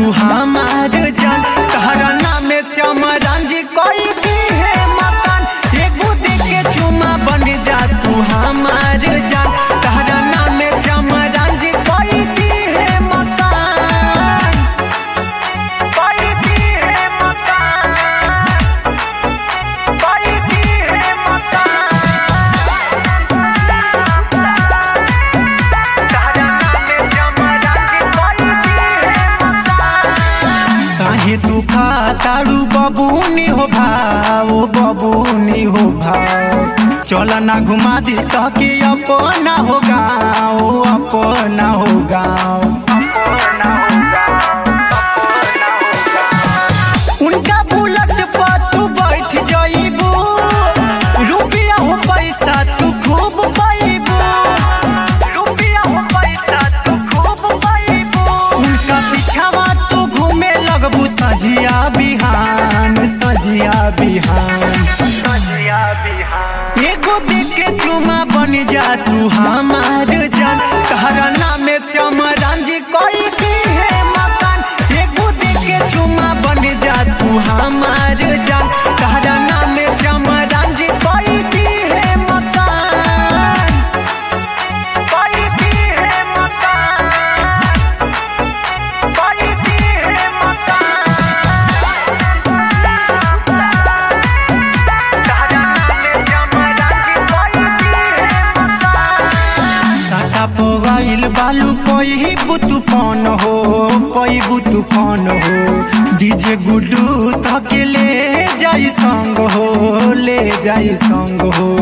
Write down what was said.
तू हमार जान तहरा नाम चमरंजी कोई दी है मकान एगो दे के चुमा बन जा तू हमार जान तहरा नाम चमरंजी कोई दी है मकान कोई दी है मकान कोई दी है मकान काहे तू खातारू बबूनी हो भाव बबूनी हो भाव चल ना घुमा दी तके अपना हो गाँव अपना हो गाँव उनका बुलट पर तू बैठ जाइबू रुपया हो पैसा तू खूब पाइबू रुपया हो पैसा तू खूब पाइबू उनका पीछावा तू घूमे लगबू सजिया बिहान सजिया बिहान सजिया बिहान एगो देख के चुमा बन जा तू हमार जान तहरा नाम चमरंजी कोई दी है मकान एगो देख के चुमा बन जा तू हमार जान तहरा नाम चमरंजी कोई दी है मकान कोई दी है मकान कोई दी है मकान तहरा नाम चमरंजी कोई दी है मकान साटा पोगाइल बालू कोई तूफान हो कोई तूफान हो डीजे गुड्डू तके ले जाई संग हो ले जाई संग हो